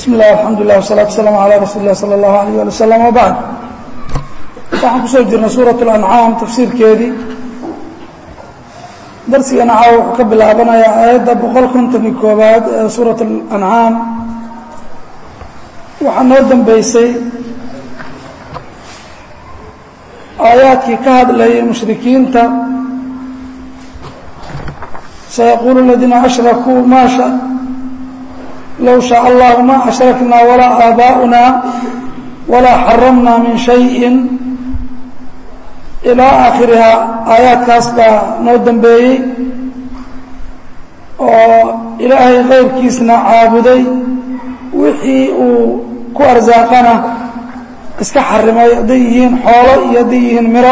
bismi illah alxamdulilah wasalatu wasalaamu calaa rasuuli lah sala allahu alayh ali wasalam wabacd waxaan kusoo jirnay suurat اlancaam tafsiirkeedii darsigana caawa wuxuu ka bilaabanayaa aayadda boqol konton iyo koobaad ee suurat alancaam waxaa noo dambeysay aayaadkii ka hadlayay mushrikiinta sayaquulu aladiina ashrakuu maasha low shaء allahu ma ashrakna walaa aabaa'una walaa xaramna min shayi ilaa aakhirihaa aayaadkaas baa noo dambeeyey oo ilaahay kayrkiisna caabuday wixii uu ku arsaaqana iska xarimay hadday yihiin xoolo iyo hadday yihiin miro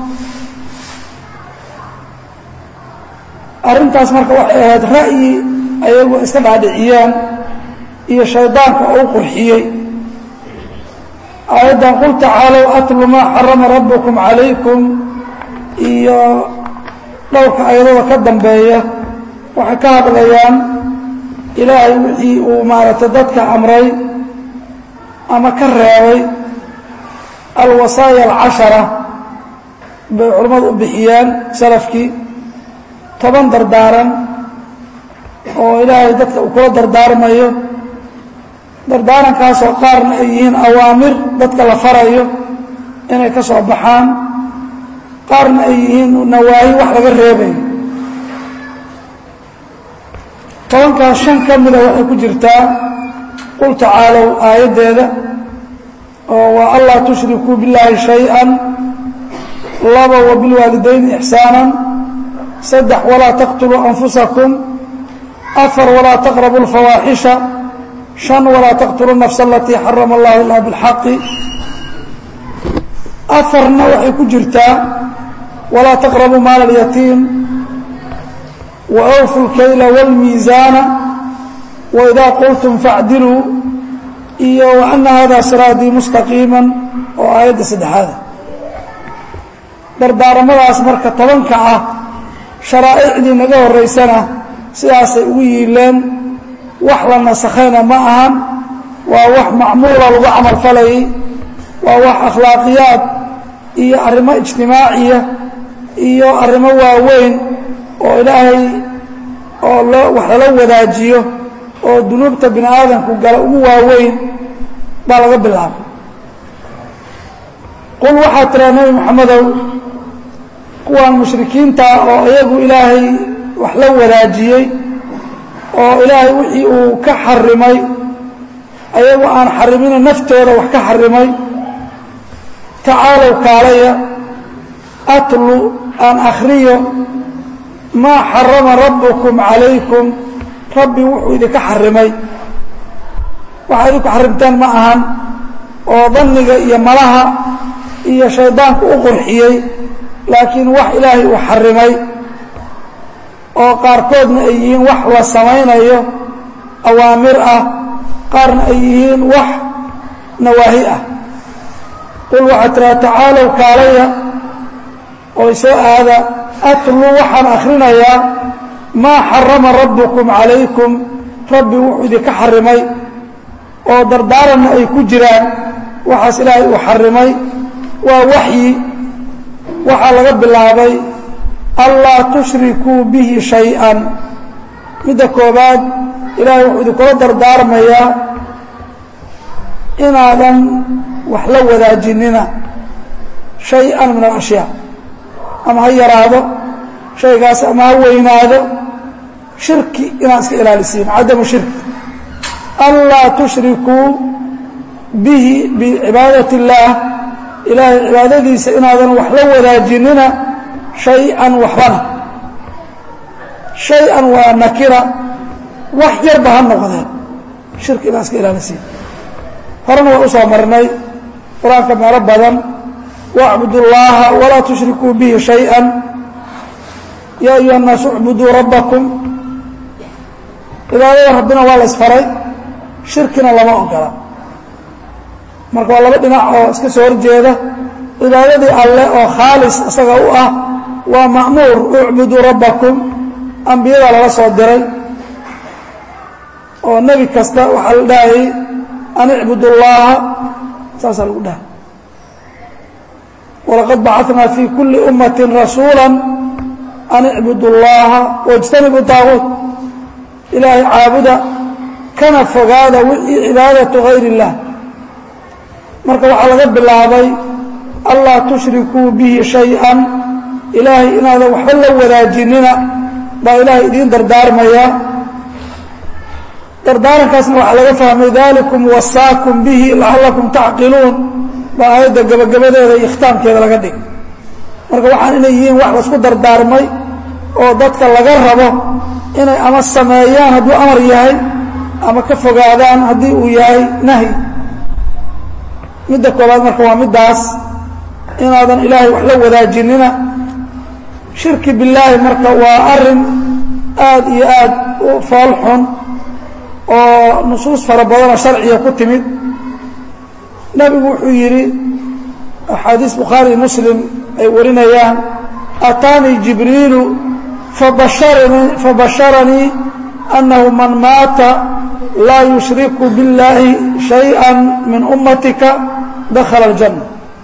arrintaas marka waxay ahayd ra'yi ayagu iska dhaadhiciyeen iyo shaydaanka oo u qurxiyey aayaddan qul tacaalow atlu maa xarama rabbukum calaykum iyo dhowrka ayadada ka dambeeya waxay ka hadlayaan ilaahay wixii uu maaragtay dadka amray ama ka reebay alwasaaya alcashara bay culimmadu u bixiyeen salafkii toban dardaaran oo ilaahay dadka uu kula dardaarmayo dardaarankaasoo qaarna ay yihiin awaamir dadka la farayo inay ka soo baxaan qaarna ay yihiin nawaahi wax laga reebayo tobankaas shan ka mida waxay ku jirtaa qul tacaalow aayaddeeda oo waa anlaa tushrikuu billaahi shay-an laba wa bilwaalidayni ixsaanan saddex walaa taqtuluu anfusakum afar walaa taqrabu اlfawaaxisha شhan walaa taqtulu الnafs alatii xarama اllahu ilaa biاlxaqi afarna waxay ku jirtaa walaa taqrabuu maala اlyatiim waawfu اlkayla wاlmiisaana waidaa qultum faacdiluu iyo waana hada siraadii mustaqiima oo aayadda saddexaada dardaaramadaas marka tobanka ah sharaa'icdii naga horeysana sidaasay ugu yiileen wax la nasakhayna ma ahan waa wax macmuula lagu camal falayay waa wax akhlaaqiyaad iyo arrimo ijtimaaciya iyo arrimo waaweyn oo ilaahay oo loo wax lala wadaajiyo oo dunuubta bini aadamku gala ugu waaweyn baa laga bilaabay qul waxaa tiraa nebi moxamedow kuwaan mushrikiinta oo iyagu ilaahay wax la wadaajiyey oo ilaahay wixii uu ka xarimay ayagu aan xarimina naftooda wax ka xarimay tacaalow kaalaya atlu aan akhriyo maa xarama rabbukum calaykum rabbi wuxuu idinka xarimay waxaa idinku xarimteen ma ahan oo danniga iyo malaha iyo shaydaanku u qurxiyey laakiin wax ilaahay uu xarimay oo qaarkoodna ay yihiin wax la samaynayo awaamir ah qaarna ay yihiin wax nawaahi ah qul waxaa tiraa tacaalow kaalaya oo soo aada atlu waxaan akhrinayaa maa xarama rabbukum calaykum rabbi wuxuu idinka xarimay oo dardaaranna ay ku jiraan waxaas ilaahay uu xarimay waa waxyi waxaa laga bilaabay anlaa tushrikuu bihi shay-an midda koobaad ilaahay wuxuu idinkula dardaarmayaa inaadan wax la wadaajinina shay-an min alashyaa ama ha yaraado shaygaas ama ha weynaado shirki inaad iska ilaalisiin cadamu shirki anlaa tushrikuu bihi bicibaadati اllaah ilaahay cibaadadiisa inaadan wax la wadaajinina shay-an waxbana shay-an waa nakira wax yarba ha noqdeen shirki inaan iska ilaalisiin horena waa u soo marnay qur-aanka meelo badan wacbudu اllaha walaa tushrikuu bihi shay-an yaa ayuha الnaasu اcbuduu rabbakum cibaadada rabbina waa la isfaray shirkina lama ogola marka waa laba dhinac oo iska soo horjeeda cibaadadii alleh oo khaalis isaga u ah waa ma'muur ucbuduu rabbakum ambiyada lala soo diray oo nebi kasta waxaa la dhahayay an icbud اllaha saasaa lagu dhaha walaqad bacatnaa fii kuli ummati rasuula an icbud اllaha wاjtanibu daaguut ilaahay caabuda kana fogaada wixii cibaadatu gayr اllah marka waxaa laga bilaabay anlaa tushrikuu bihi shayئa ilaahay inaadan waxba la wadaajinina baa ilaahay idiin dardaarmaya dardaarankaasna waxaa laga fahmay dalikum wasaakum bihi lacalakum tacqiluun baa aayadda gabagabadeeda iyo ikhtaamkeeda laga dhig marka waxaan inay yihiin wax laisku dardaarmay oo dadka laga rabo inay ama sameeyaan hadduu amar yahay ama ka fogaadaan haddii uu yahay nahyi midda koobaad marka waa middaas inaadan ilaahay wax la wadaajinina shirki billaahi marka waa arin aad iyo aad u fool xun oo nusuus fara badanoo sharciga ku timid nebigu wuxuu yidhi axaadiis bukhaari muslim ay warinayaan ataanii jibriilu fabasharanii fabasharanii annahu man maata laa yushriku biاllaahi shayئa min ummatika dakhala اljanna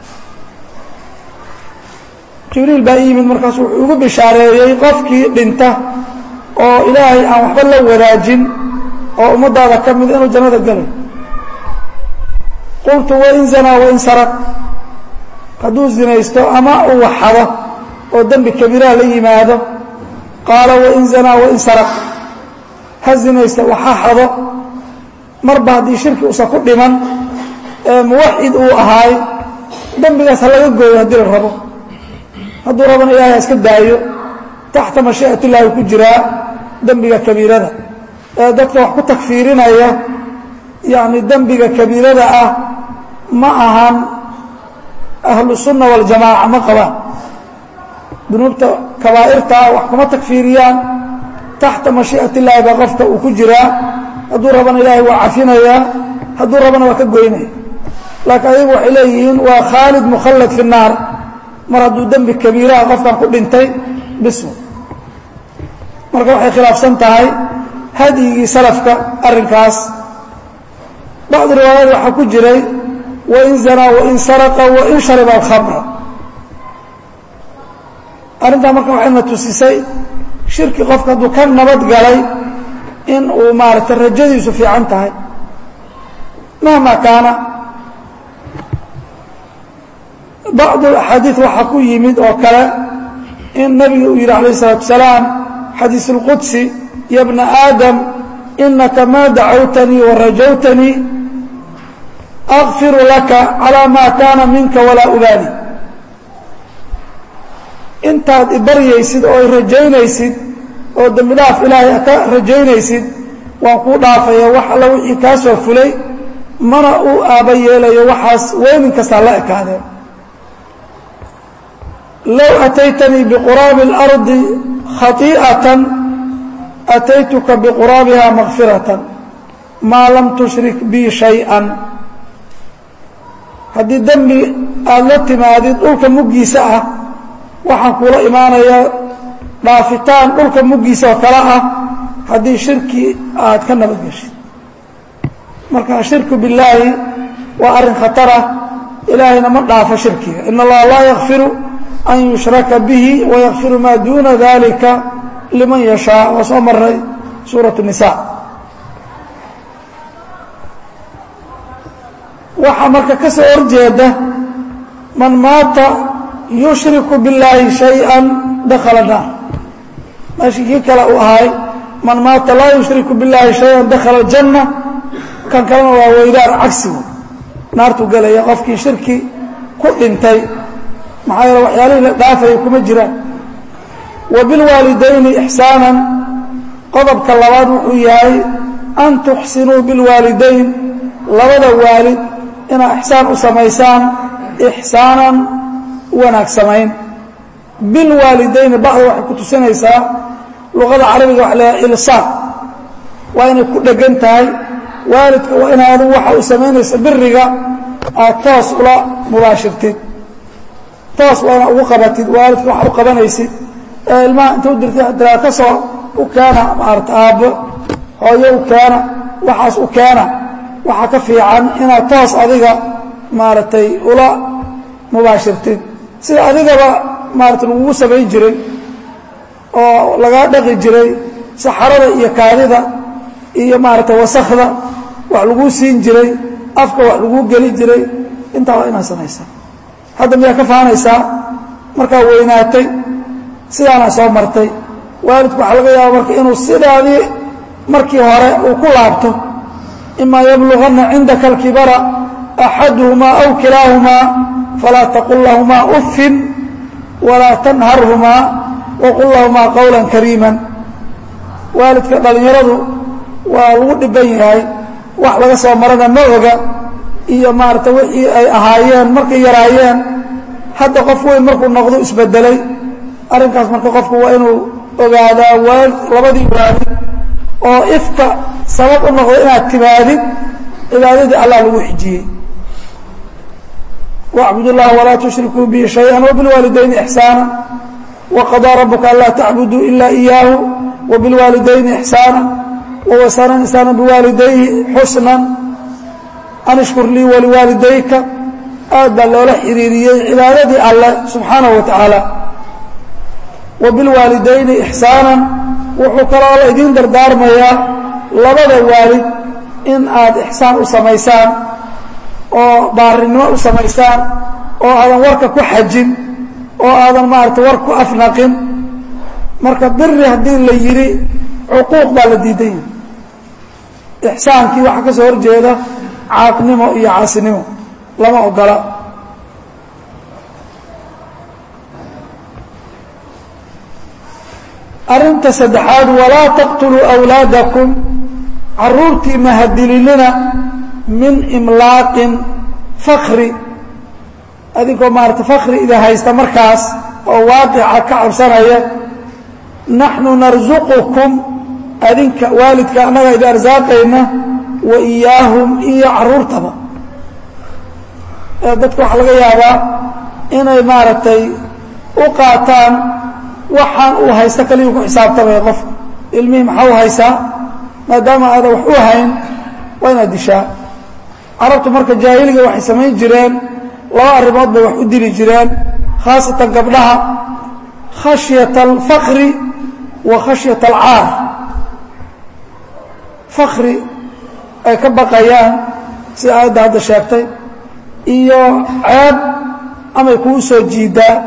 jibriil baa i yimid markaas wuxuu igu bishaareeyey qofkii dhinta oo ilaahay aan waxba la wadaajin oo ummaddaada ka mid inuu jannada gelay qultu wain zanaa wain saraq hadduu zinaysto ama uu waxado oo dembi kabiiraha la yimaado qaala wain zanaa wain saraq ha zinaysto waxa xado marba haddii shirki uusan ku dhiman ee muwaxid uu ahaay dembigaas ha laga gooyo haddii la rabo hadduu rabana ilahay ha iska daayo taxta mashii'at illahi ku jiraa dembiga kabiirada ee dadka wax ku takfiirinaya yacni dembiga kabiirada ah ma ahan ahlu sunna waljamaaca ma qabaan dunuubta kabaa'irta ah wax kuma takfiiriyaan taxta mashii'at illaahi baa qofka uu ku jiraa hadduu rabana ilaahay waa cafinayaa hadduu rabana waa ka goynaya laakiin ayagu waxay leeyihiin waa khaalid mukhallad fi الnaar mar hadduu dembi kabiiraha qofkan ku dhintay bismu marka waxay khilaafsan tahay hadyigii salafka arrinkaas bacdi riwaayad waxaa ku jiray wain zanaa wain saraqa wain shariba alkhamra arrintaa marka waxayna tusisay shirki qofka hadduu ka nabad galay in uu maaragtay rajadiisu fiican tahay mahma kaana bacdu axaadiid waxaa ku yimid oo kale in nabiga uu yidhi alayh الsalaatu wasalaam xadiis اlqudsi ya bna aadam inaka ma dacawtanii warajawtanii akfiru laka calىa ma kaana minka walaa ubaali intaad ibaryaysid oo i rajaynaysid oo dembi dhaaf ilaahay ka rajaynaysid waan kuu dhaafaya wax alla wixii kaa soo fulay mana uu aaba yeelayo waxaas weynin kastaa la ekaadeen low ataytanii biquraabi اlardi khaii'atan ataytuka biquraabiha makfiratan maa lam tushrik bii shay-an haddii dembi aada la timaadid dhulka muggiisa ah waxaan kuula imaanayaa dhaafitaan dhulka muggiisa oo kale ah haddii shirki aad ka nabad geshid marka shirku billaahi waa arrin khatarah ilaahayna ma dhaafo shirkiga in allaha laa yakfiru an yushraka bihi wayakfiru maa duuna dalika liman yashaa waa soo maray suuraة الnisa waxaa marka ka soo horjeeda man maata yushriku biاllaahi شhayئa dakala naar meeshii kii kale uu ahay man maata laa yushriku biاllaahi شhayئa dakala الjanة kan kalena waa weydaan cagsigu naartuu gelaya qofkii shirki ku dhintay maxaa yeele waxyaalihii la dhaafaya kuma jiraan wa bilwaalidayni ixsaanan qodobka labaad wuxuu yahay an tuxsinuu bilwaalidayn labada waalid inaad ixsaan u samaysaan ixsaanan wanaag samayn bilwaalidayni bacda waxay ku tusinaysaa luqada carabiga waxa leeyahay ilsaaq waa inay ku dhegan tahay waalidka waa inaadu waxa uu samaynaysa biriga aad toos ula mubaashirtid toos waa inaad ugu qabatid waalidka waxa u qabanaysid ee ilmaha inta u dirtay diraa ka soo u keena maarata aabbo hooyo u keena waxaas u keena waxaa ka fiican inaad toos adiga maaragtay ula mubaashirtid sida adigaba maaratay lagugu samayn jiray oo lagaa dhaqi jiray saxarada iyo kaadida iyo maaragtay wasakda wax laguu siin jiray afka wax laguu geli jiray intaa waa inaad samaysaa hadda miyaa ka fahanaysaa markaa weynaatay sidaanaa soo martay waalidku waxaa laga yaaba marka inuu sidaadii markii hore uu ku laabto imaa yabluganna cindaka alkibara axaduhumaa aw kilaahumaa falaa taqul lahumaa uffin walaa tanharhumaa waqul lahumaa qowla kariima waalidka dhallinyaradu waa lagu dhiban yahay wax laga soo marana ma oga iyo maarata wixii ay ahaayeen markay yaraayeen hadda qof weyn markuu noqdo isbedelay arrinkaas marka qofku waa inuu ogaadaa waal labadii waalid oo ifka sabab u noqdo inaad timaadid cibaadadii allah lagu xijiyey wacbud اllaha walaa tushrikuu bihi shayئa wbilwaalidayni ixsaana waqaضىa rabuka anlaa tacbuduu ila إiyaahu wbilwaalidayni ixsaana wawasana insaana biwaalidayhi xusna an ishkur lii waliwaalidayka aad baa loola xiriiriyey cibaadadii alleh subxaanaه wa tacaala wabilwaalidayni ixsaanan wuxuu kaloo la idiin dardaarmayaa labada waalid in aad ixsaan u samaysaan oo baarinimo u samaysaan oo aadan warka ku xajin oo aadan maarata war ku afnaqin marka biri haddii la yidhi cuquuq baa la diidan yahay ixsaankii waxaa ka soo horjeeda caaqnimo iyo caasinimo lama ogola arrinta saddexaad walaa taqtuluu awlaadakum caruurtii mahadilinina min imlaaqin fakri adinkoo maarata fakri ida haysta markaas oo waaqica ka cabsanaya naxnu narsuqukum adinka waalidka annaga idi arsaaqayna wa iyaahum iyo caruurtaba dadka waxaa laga yaabaa inay maaragtay u qaataan waxaan uu haysta kaliyu ku xisaabtamaya qofka ilmihii maxaa u haysaa maadaama aadan wax u hayn waa inaad dishaa carabtu marka jaahiliga waxay samayn jireen laba arrimood bay wax u dili jireen khaasatan gabdhaha khashyata alfakri wa khashyata alcaar fakri ay ka baqayaan sida aayadda hadda sheegtay iyo ceeb amay kuu soo jiidaa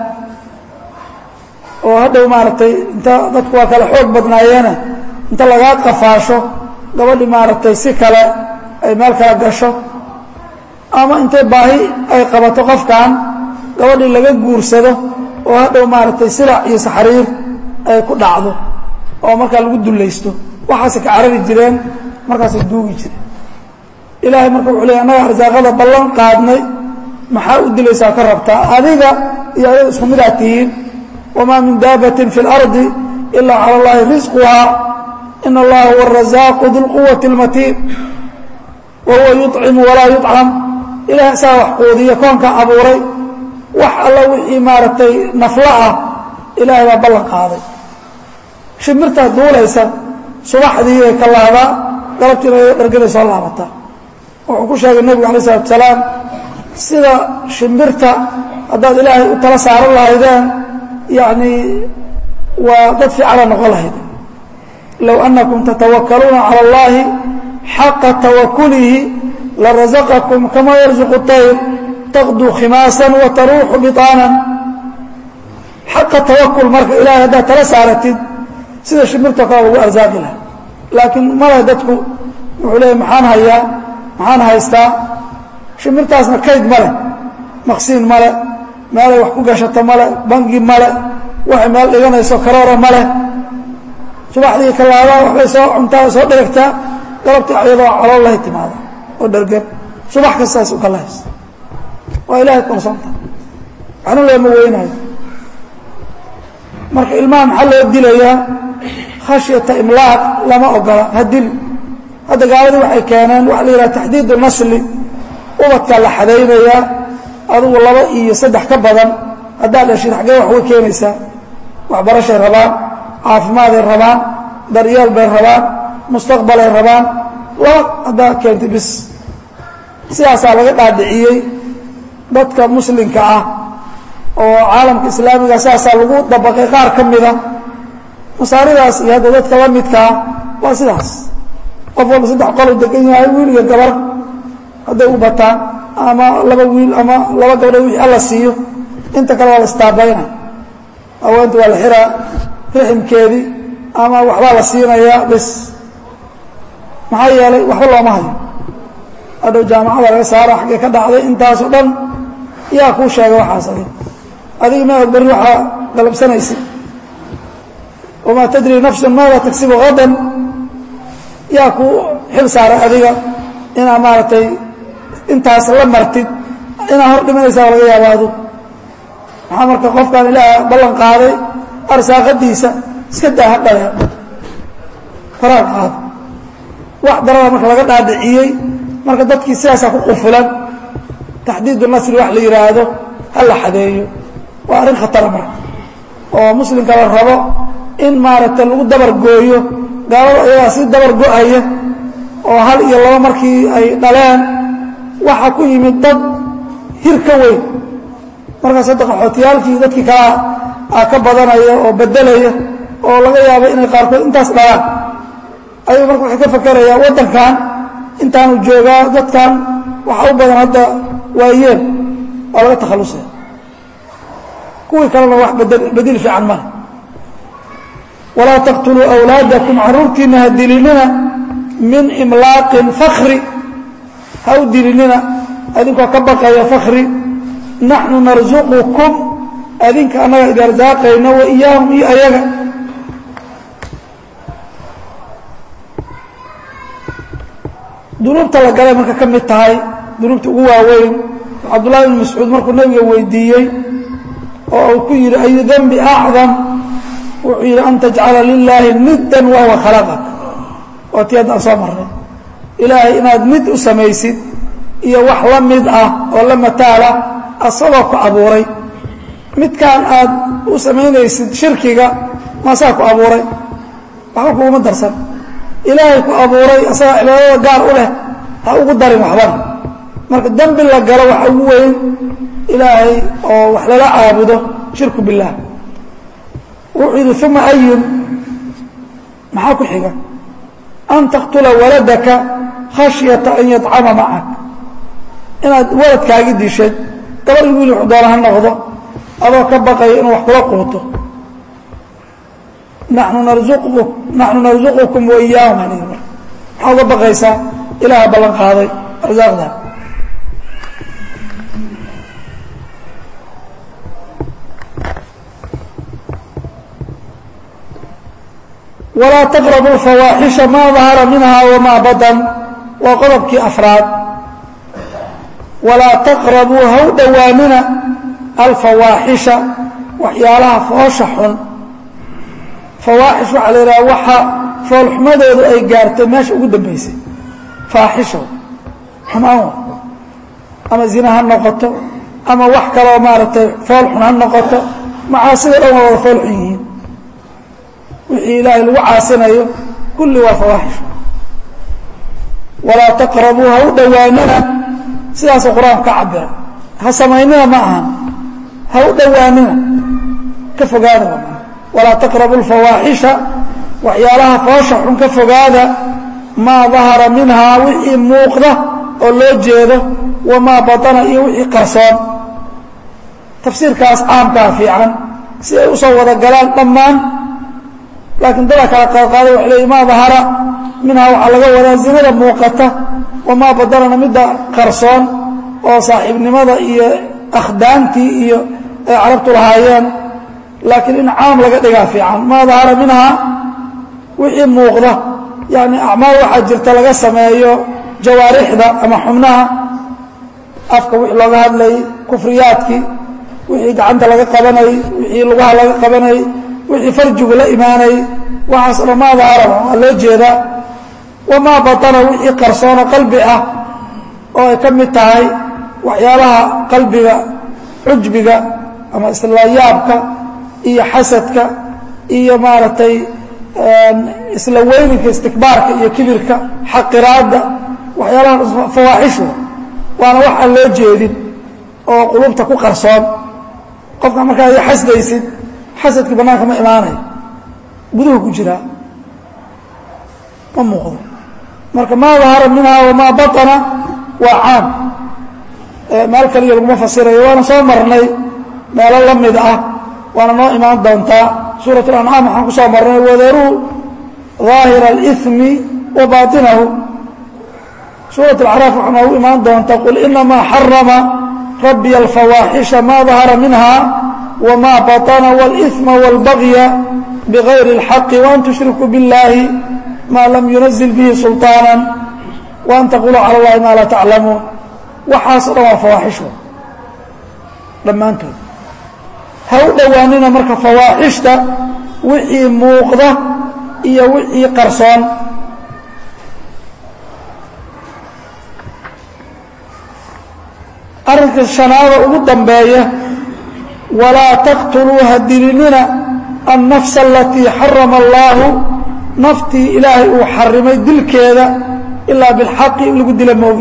oo hadhow maaragtay inta dadku waa kale xoog badnaayeene inta lagaa qafaasho gabadhii maaragtay si kale ay meel kala gasho ama intay baahi ay qabato qofkan gabadhii laga guursado oo hadhow maaragtay silac iyo saxriir ay ku dhacdo oo markaa lagu dullaysto waxaasay ka carari jireen markaasay duugi jireen ilaahay marka wuxuu leey annaga arsaaqada ballan qaadnay maxaa u dilaysaa ka rabtaa adiga iyo ayaga isku midaad tihiin wamaa min daabatin fi اlardi ila cala اllahi risquhaa in allaha huwa arazaaqu dilquwati اlmatiin wa huwa yuطcimu walaa yuطcam ilaah saa wax quudiya koonka abuuray wax alla wixii maaragtay naflo ah ilaahay baa ballan qaaday shimirtaa duulaysa subaxdii ay ka laadaa galabtiina dharganay soo laabataa wuxuu ku sheegay nebigu alay isalatu salaam sida shimbirta haddaad ilaahay u tala saaran lahaydeen yacni waa dad fiicana noqon lahayd low annakum tatawakaluuna cala اllahi xaqa tawakulihi larazaqakum kama yarzuqu طayr taqduu khimaasan wa taruuxu biطaanan xaqa tawakul marka ilahay haddaad tala saaratid sida shimbirtoo kale lagu arsaaqi laha laakiin male dadku wuxuu leeyay maxaan hayaa maxaan haystaa shimbirtaasna kayd male maqsiin male meelay wax ku gashato male bangi male waxay meel dhiganayso karoora male subaxdii kalaabaa waxbay soo cuntaa soo dheregtaa galabtii ayadoo calool lahay timaada oo dhergan subax kastaas u kala haysta waa ilahay kalsoonta waxna looma weynayo marka ilmaha maxaa loo dilayaa khashyata imlaaq lama ogola ha dil hadda gaaladii waxay keeneen waxa la yidhaha taxdiidu nasli ubadkaa la xadaynayaa adigu laba iyo saddex ka badan haddaad dhashid xaggee wax way keenaysaa waxbarashay rabaan caafimaaday rabaan daryeel bay rabaan mustaqbalay rabaan laba haddaa keentay bis sidaasaa laga dhaadhiciyey dadka muslimka ah oo caalamka islaamiga sidaasaa lagu dabaqay qaar ka mida masaaridaas iyo hadda dadka la midkaa waa sidaas qof walba saddex qolu degan yahay wiil iyo gabar hadday u bataan ama laba wiil ama laba gabdhood wixii alla siiyo inta kale waa la istaabayna haweenta waa la xiraa riximkeedii ama waxbaa la siinayaa bes maxaa yeelay waxba looma hayo hadhow jaamacada laga saaro xaggee ka dhacday intaasoo dhan yaa kuu sheega waxaas adig adiga ma og barri waxaa galabsanaysid wamaa tadri nafsun maada tagsibu hadan yaa kuu xil saaray adiga inaa maaragtay intaas la martid inaa hor dhimanaysaa laga yaaba adu maxaa marka qofkan ilaah ballan qaaday arsaaqadiisa iska daa hadhale faraag qaado wax darada marka laga dhaadhiciyey marka dadkii sidaasaa ku qufulan taxdiidu nasri wax la yidhaahdo ha la xadeeyo waa arrin khatara marka oo muslimka la rabo in maaragtay lagu dabar gooyo gaalada ayagaa si dabar go-aya oo hal iyo laba markii ay dhaleen waxaa ku yimid dad hir ka weyn markaas hadda qaxootiyaalkii dadkii kalaa a ka badanaya oo bedelaya oo laga yaabo inay qaarkood intaas dhalaan ayuu marka waxay ka fakerayaa waddankan intaanu joogaa dadkan waxaa u badan hadda waayeen waa laga takhallusaya kuwii kalena wax bedel fiican male walaa taqtuluu awlaadakum caruurtiina ha dilinina min imlaaqin fakri ha u dilinina adinkoo ka baqaya fakri naxnu narsuqukum adinka annaga idi arsaaqayna wa iyaahum iyo ayaga dunuubta la galay marka ka mid tahay dunuubta ugu waaweyn cabdullahi ibn mascuud markuu nabiga weydiiyey oo uu ku yidhi ayu dembi acdam wuxuu yidhi an tajcala lilaahi niddan wahuwa khalaqak waa tii haddaan soo marnay ilaahay inaad mid u samaysid iyo wax la mid ah oo la mataala asagoo ku abuuray midkaan aad u samaynaysid shirkiga maasaa ku abuuray waxba kuuma darsan ilaahay ku abuuray asagaa cibaadada gaar u leh ha ugu darin waxbana marka dembi la galo waxa ugu weyn ilaahay oo wax lala caabudo shirku billaah wuxuu yidhi uma ayun maxaa ku xiga an taqtula waladaka khashyata an yadcama macak inaad waladkaagi dishay gabar i wiil wuxuu doona ha noqdo adoo ka baqaya inuu wax kula quuto nanu narzuqu naxnu narzuqukum wa iyaahum al mar maxaa uga baqaysaa ilaaha ballan qaaday arsaaqda walaa taqrabuu fawaaxisha maa dahara minha wamaa badan waa qodobkii afraad walaa taqrabuu ha u dhowaanina alfawaaxisha waxyaalaha foosha xun fawaaxish waxaa la yidhaha waxa foolxumadoodu ay gaartay meesha ugu dambaysay faaxisha xumaan wa ama zina ha noqoto ama wax kaloo maaragtay fool xun ha noqoto macaasida dhan waa wada fool xun yihiin wixii ilaahay lagu caasinayo kulli waa fawaaxish walaa taqrabuu ha u dhowaanina sidaasoo qur-aanku ka cabira ha samaynina ma ahan ha u dhowaanina ka fogaada walaa taqrabu lfawaaxisha waxyaalaha foosha xun ka fogaada maa dahara minhaa wixii muuqda oo loo jeedo wamaa badana iyo wixii qarsoon tafsiirkaas caamkaa fiican si ay usoo wada galaan dhammaan laakiin dada kala qaadqaaday waxay leeyi maa dahara minhaa waxaa laga wadaa zinada muuqata wamaa badanana midda qarsoon oo saaxiibnimada iyo akhdaantii iyo ay carabtu lahaayeen laakiin in caam laga dhigaa fiican maa dahara minhaa wixii muuqda yani acmaal waxaa jirta laga sameeyo jawaarixda ama xubnaha afka wixii looga hadlayay kufriyaadkii wixii gacanta laga qabanayay wixii lugaha laga qabanayay wixii farjigu la imaanayay waxaas dhan maa daharaba waa loo jeedaa wamaa batana wixii qarsoono qalbi ah oo ay ka mid tahay waxyaalaha qalbiga cujbiga ama islayaabka iyo xasadka iyo maaragtay isla weyninka istikbaarka iyo kibirka xaqiraadda waxyaalaha fawaaxishu waana wax aan loo jeedin oo qulubta ku qarsoon qofka markaad xasdaysid xasadkii bannaanka ma imaanayo guduhu ku jiraa ma muuqdo marka maa dahara minhaa wamaa baطana waa caam meel kaliya laguma fasirayo waana soo marnay meelo la mid ah waana noo imaan doontaa suuraة اlancaam waxaan ku soo marnay wadaruu ظaahira اlإثmi wa baطinahu suuraة اlacraaf waxaa noogu imaan doontaa qul inamaa xarama rabbiy alfawaaxisha ma dahara minha wma baطna wاlإثma wاlbagya bغayri اlxaqi وan tushrikuu biاllahi ma lam yunazil bihi sulطaana وan taquluu calى اllahi ma laa taclamuun waxaasoo dhan waa fawaaxisho dhammaantood ha u dhowaanina marka fawaaxishta wixii muuqda iyo wixii qarsoon arrinka shanaada ugu dambeeya walaa taqtuluu ha dilinina annafsa alatii xarama allaahu naftii ilaahay uu xarimay dilkeeda ilaa bilxaqi in lagu dila moogi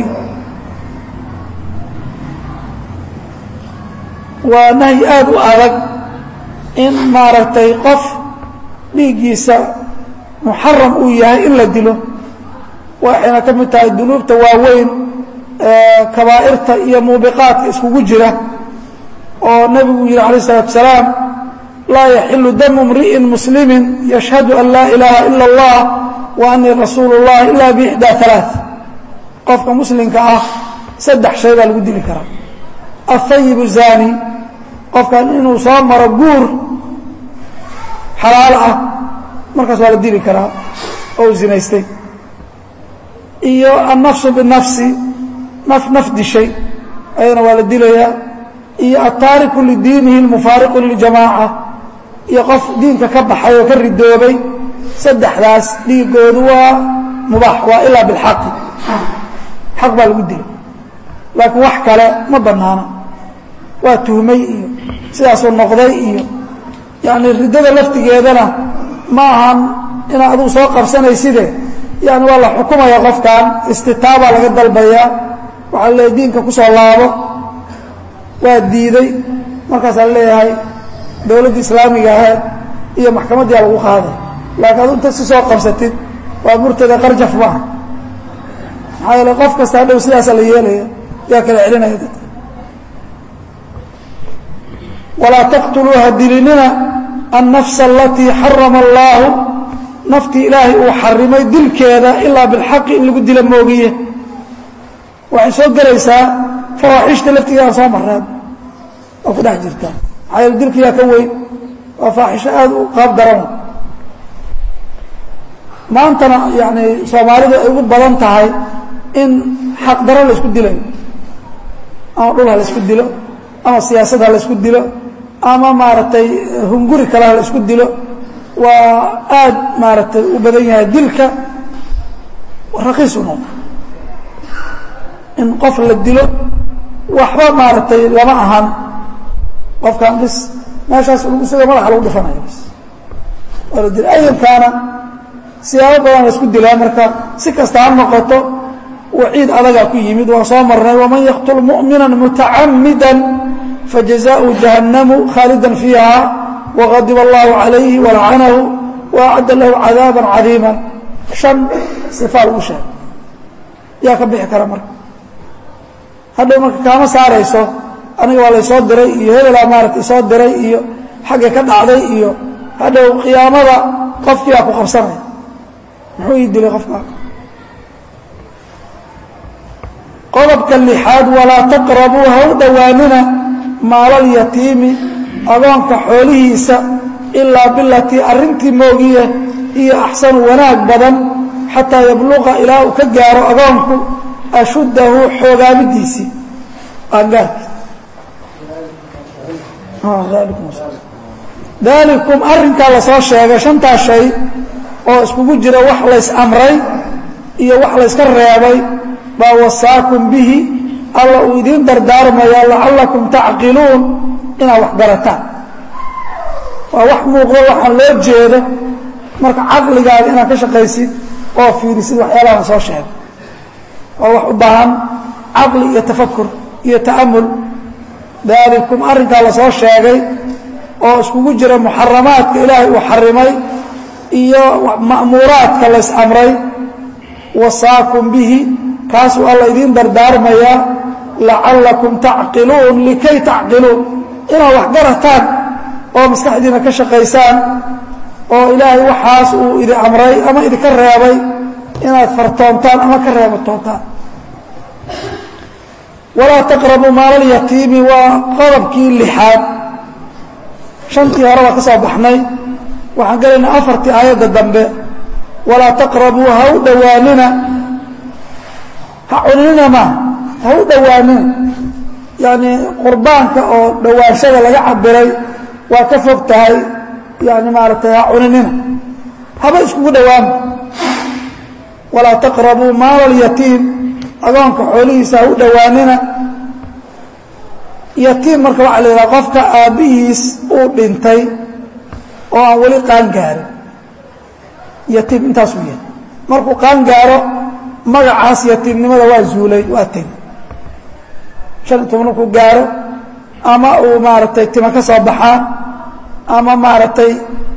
waa nahyi aada u adag in maaragtay qof dhiiggiisa muxaram uu yahay in la dilo waxayna ka mid tahay dunuubta waaweyn kabaa'irta iyo muubiqaadka iskugu jira oo nebigu yihi alayه الsalaatu salaam laa yaxilu damu mri'in muslimi yashhadu an laa ilaaha ila اllah wa anii rasuulu الlah ila bixdaa ثalaaث qofka muslimka ah saddex shay baa lagu dili karaa aلthayib الzani qofkan inuu soo maro guur xalaalo ah markaas waa la dili karaa oo zinaystay iyo annafsu binafsi naf naf dishay ayadana waa la dilayaa iyo altaariku lidiinihi almufaariqu liljamaaca iyo qof diinka ka baxay oo ka ridoobay saddexdaas dhiigoodu waa mubaax waa ilaa bilxaqi xaq baa lagu dilay laakiin wax kale ma bannaana waa tuhmay iyo sidaasuu noqday iyo yacni riddada laftigeedana ma ahan inaa aduu soo qabsanayside yani waa la xukumaya qofkan istitaabaa laga dalbayaa waxaa leeyahay diinka ku soo laabo waa diiday markaasaa leeyahay dowladda islaamiga ahayd iyo maxkamaddiia lagu qaaday laakiin adu inta si soo qabsatid waa murtada qarjaf maaha maxaa yeele qof kasta hadhow sidaasa la yeelaya yaa kala celinaya dadka walaa taqtuluu ha dilinina annafsa alatii xarama allaahu naftii ilaahay uu xarimay dilkeeda ilaa bilxaqi in lagu dila moogiye waxay soo gelaysaa fawaaxishta laftigeeda soo mareen waa ku dhex jirtaa maxaa yeele dilkiyaa ka weyn waa faaxisho aada u qaab daran maantana yani soomaalidu ay ugu badan tahay in xaq daro la isku dilayo ama dhul ha la isku dilo ama siyaasad ha la isku dilo ama maaragtay hunguri kale ha la isku dilo waa aada maaragtay u badan yahay dilka raqiis u noqda in qof la dilo waxba maaragtay lama ahan qofkan bis meeshaas isaga madaxa lagu dhifanayo bis waa la dila ayalkaana siyaabo badan la isku dilaa marka si kasta ha noqoto waciid adagaa ku yimid waan soo marnay waman yaqtul mu'mina mutacamida fajazaءu jahannamu khaalida fiiha wغadib اllahu عalayhi walacanahu waacadda lahu cadaaba cadiima شhan صifaa lagu sheegay yaa ka bixi kara marka hadhow marka kaama saarayso aniga waa laysoo diray iyo hebelaa maarata isoo diray iyo xagga ka dhacday iyo hadhow qiyaamada qofkiiaa ku qabsanaya muxuu ii dilay qofkaa qodobka lixaad walaa taqrabuu ha u dhowaanina maalalyatiimi adoonka xoolihiisa ilaa bilatii arrintii moogiye iyo axsanu wanaag badan xataa yabluqa ilaa uu ka gaaro adoonku ashuddahu xoogaabidiisii qaangaarki daalikum arrinkaa lasoo sheegay shantaa shay oo iskugu jira wax lays amray iyo wax layska reebay baa wasaakum bihi alla uu idiin dardaarmaya lacallakum tacqiluun inaad wax garataan waa wax muuqdo waxaan loo jeedo marka caqligaaga inaad ka shaqaysid oo fiirisid waxyaalahan soo sheegay waa wax u baahan caqli iyo tafakur iyo ta'amul daalikum arrinkaa lasoo sheegay oo iskugu jira muxaramaadka ilaahay uu xarimay iyo ma'muuraadka lays amray wasaakum bihi kaasuu alla idiin dardaarmayaa lacallakum tacqiluun likay tacqiluun inaad wax garataan oo maskaxdiina ka shaqaysaan oo ilaahay waxaas uu idin amray ama idinka reebay inaad fartoontaan ama ka reebatoontaan walaa taqrabuu maalalyatiimi waa qodobkii lixaad shantii hore baa ka soo baxnay waxaan gelaynaa afartii aayadda dambe walaa taqrabuu ha u dhowaanina ha cuninina maaha ha u dhowaanina yacni qurbaanka oo dhowaanshada laga cabiray waa ka fog tahay yani maaragtay ha cuninina haba iskugu dhowaama walaa taqrabuu maala alyatiim agoonka xoolihiisa ha u dhowaanina yatiim marka waxaa la yidhaha qofka aabbihiis uu dhintay oo aan weli qaan gaarin yatiim intaasuu yahay markuu qaan gaaro magacaas yatiimnimada waa zuulay waa tegi shan iyo toban markuu gaaro ama uu maaragtay tima ka soo baxaan ama maaragtay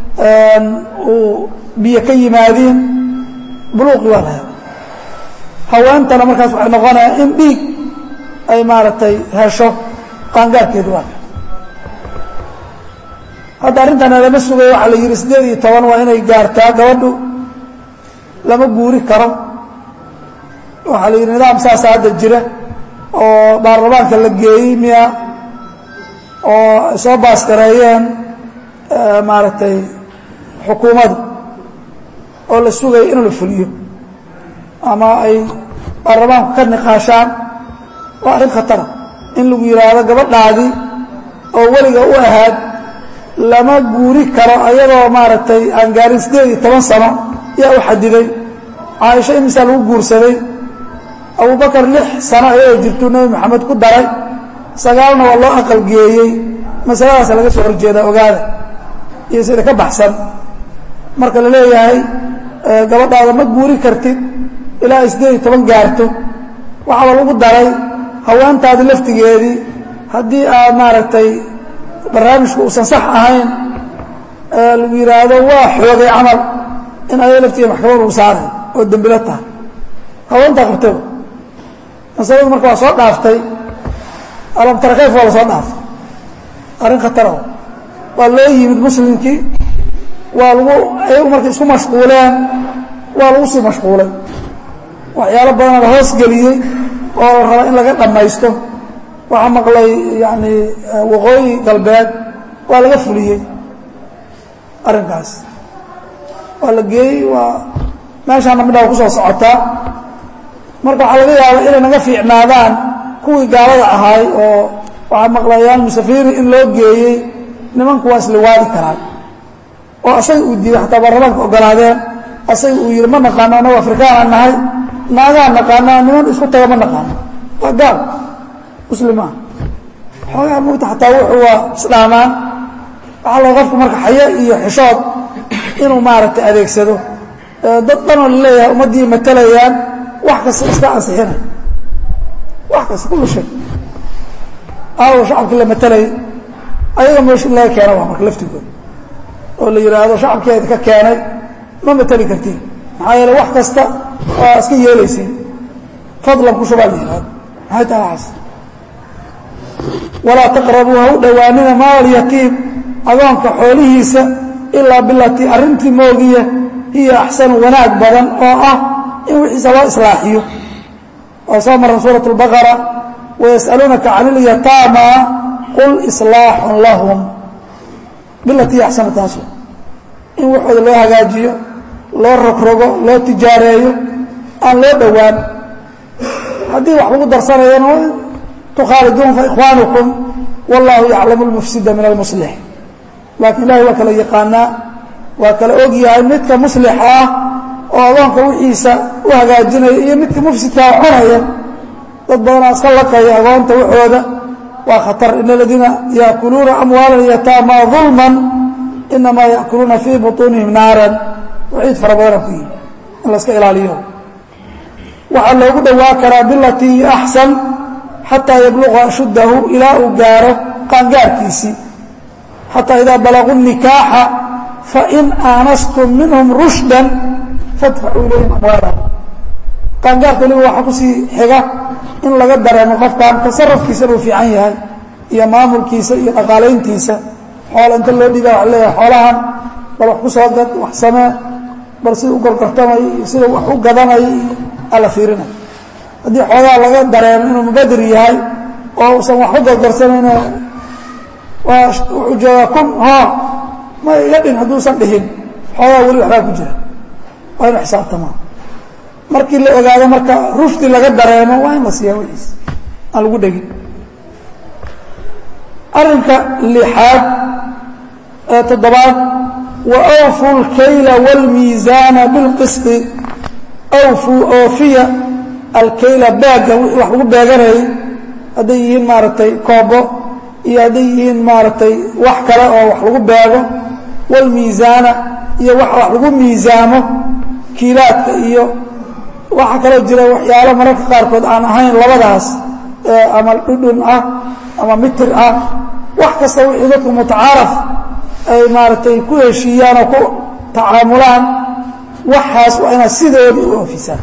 uu biyo ka yimaadiin buluuqi waa la hela haweentana markaas waxay noqonaya in dhiig ay maaragtay hesho qaangaarkeedu waa hadda arrintan lama sugay waxaa la yidhi siddeed iyo toban waa inay gaartaa gabadhu lama guuri karo waxaa la yidhi nidaam saasa hadda jira oo baarlamaanka la geeyey miya oo ay soo baaskareeyeen maaragtay xukuumadda oo la sugaya in la fuliyo ama ay baarlamaanku ka niqaashaan waa arrin khatara in lagu yidhaahdo gabadhaadii oo weliga u ahaad lama guuri karo ayadoo maaragtay aan gaarin siddeed iyo toban sano yaa u xadiday caaisho imisaa lagu guursaday abubakar lix sano ayadoo jirtuu nebi maxamed ku daray sagaalna waa loo aqalgeeyey masaladaasa laga soo horjeedaa ogaada iyo sida ka baxsan marka la leeyahay gabadhaada ma guuri kartid ilaa ay siddeed iyo toban gaarto waxaaba lagu daray haweentaadi laftigeedii haddii aad maaragtay barnaamijku uusan sax ahayn lagu yidhaahdo waa xoogay camal in ayado laftigeeda maxkamad lagu saaray oo dembilo tahay haweentaa qabtaba masaladu marka waa soo dhaaftay alamtara kayf waa la soo dhaaftay arrin khatara waa loo yimid muslimkii waa lagu ayagu markay isku mashquuleen waa lagu sii mashquulay waxyaalo badana la hoos geliyey oo la raba in laga dhammaysto waxaa maqlay yani waqooyi galbeed waa laga fuliyey arrinkaas waa la geeyey waa meeshaana midhaa ku soo socotaa marka waxaa laga yaaba inay naga fiicnaadaan kuwii gaalada ahaay oo waxaa maqlayaan musafiri in loo geeyey nimanku waa isliwaadi karaan oo asaga uu diiday xataa baarlamaanka ogolaadeen asaga uu yihi ma naqaano anagu afrikaana nahay naagaa naqaanaa niman isku taga ma naqaano waa gaal muslimaa xoogaa mugta xataa wuxuu waa islaamaan waxaa loo qofku marka xayo iyo xishood inuu maaragtay adeegsado dad dhanoo laleeyahay ummaddii matalayaan wax kasta iska ansixinay wax kasta kullu shay aawo shacabkii la matalayay ayaga meesha in laga keena waa marka laftigooda oo la yidhaahdo shacabkii idinka keenay ma matali kartiin maxaa yeele wax kasta waa iska yeelaysiin fadlan ku shubaa la yihahdo maxay tahay waxaas walaa taqrabuu ha u dhowaanina maal yatiim agoonka xoolihiisa ilaa bilatii arrintii moogiya hiya axsanu wanaag badan oo ah in wixiisa loo islaaxiyo oo soo maran suurat اlbaqara wayas'aluunaka can ilyataama qul islaaxun lahum bilatii axsanu taasu in waxooda loo hagaajiyo loo rogrogo loo tijaareeyo aan loo dhowaan haddii wax lagu darsanayana tukhaaliduun faikhwaanukum wallahu yaclamu اlmufsida min almuslix laakiin ilahay waa kala yaqaanaa waa kala og yahay midka muslixa ah oo adoonka wixiisa u hagaajinaya iyo midka mufsidkaa cunaya dad badanaa iska laqaya agoonta waxooda waa khatar in aladiina yaakuluuna amwaala yataama ظulma inamaa yaakuluuna fii buطuunihim naaran waciid fara badana ku yihi in la iska ilaaliyo waxaa loogu dhowaa karaa bilatii hiya axsan xataa yabluqa ashuddahu ilaa uu gaaro qaangaarkiisii xataa idaa balaguu nikaaxa fain aanastum minhum rushdan fadfacuu ilayhim amwaalahum qaangaarka waliba waxaa kusii xiga in laga dareemo qofkan tasarufkiisa inuu fiican yahay iyo maamulkiisa iyo dhaqaalayntiisa xoola inta loo dhiiba waa leeyahay xoolahan bal wax ku soo gad wax samee bal sida u gorgortamay iyo sida wax u gadanay iyo ala fiirinay haddii xoogaa laga dareemo inuu mubadir yahay oo usan wax u gorgorsamayno waa wuxuu joogaa kun ho ma iga dhin hadduusan dhihin xoogaa weli waxbaa ku jira waa inu xisaabtamaa markii la ogaado marka rufti laga dareemo waa in la siiyaa wixiis aan lagu dhegin arrinka lixaad ee toddobaad wa awfu اlkayla wاlmiisaana bilqisti awfuu oofiya alkayla baagga wixii wax lagu beeganayay hadday yihiin maaragtay koobo iyo hadday yihiin maaragtay wax kale oo wax lagu beego wاlmiisaana iyo wax wax lagu miisaamo kiilaadka iyo waxaa kaloo jira waxyaalo mararka qaarkood aan ahayn labadaas ama dhudhun ah ama mitir ah wax kasta wixii dadku mutacaaraf ay maaragtay ku heshiiyaan oo ku tacaamulaan waxaas waa inaad sidoodii u oofisaan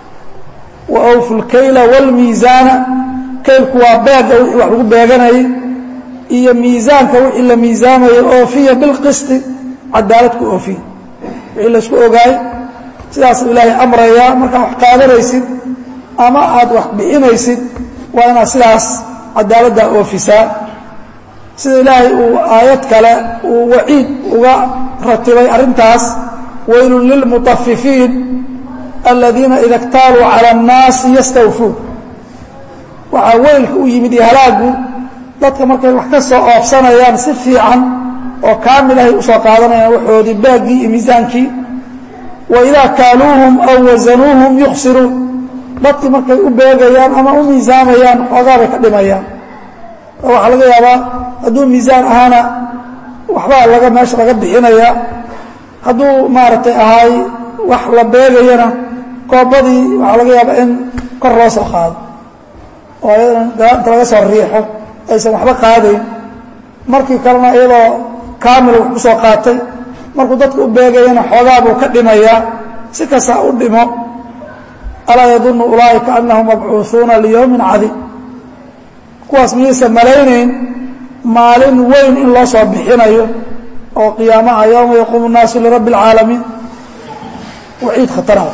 wa awfu lkayla wاlmiisaana kaylku waa beegga wixii wax lagu beeganayay iyo miisaanka wixii la miisaamayay oofiya bilqisti cadaalad ku oofiya wixii laysku ogaay sidaasuu ilaahay amrayaa markaad wax qaadanaysid ama aad wax bixinaysid waa inaad sidaas cadaaladdaa oofisaa sida ilaahay uu aayad kale uu waciid uga ratibay arrintaas waylun lilmutafifiin aladiina ida اktaaluu calى الnaasi yastawfuun waxaa weylka u yimid iyo halaagu dadka markay wax ka soo oofsanayaan si fiican oo kaamil ahay usoo qaadanayaan waxoodii baaggii iyo miisaankii waidaa kaaluuhum aw wasanuuhum yuksiruun dadkii markay u beegayaan ama u miisaamayaan xoogaa bay ka dhimayaan waxaa laga yaabaa hadduu miisaan ahaana waxbaa laga meesha laga bixinayaa hadduu maaragtay ahaay wax la beegayana koobadii waxaa laga yaabaa in kor loo soo qaado oo ayadana galaanta laga soo riixo aysan waxba qaadayn markii kalena iyadoo kaamil wax ku soo qaatay markuu dadka u beegayana xoogaa buu ka dhimayaa si kasta u dhimo alaa yadunnu ulaa'ika annahum mabcuuثuuna liyowmin cadiim kuwaas miyaysan malaynayn maalin weyn in loo soo bixinayo oo qiyaamaha yowma yaquumu الnaasu lirabbi اlcaalamiin waciid khatarada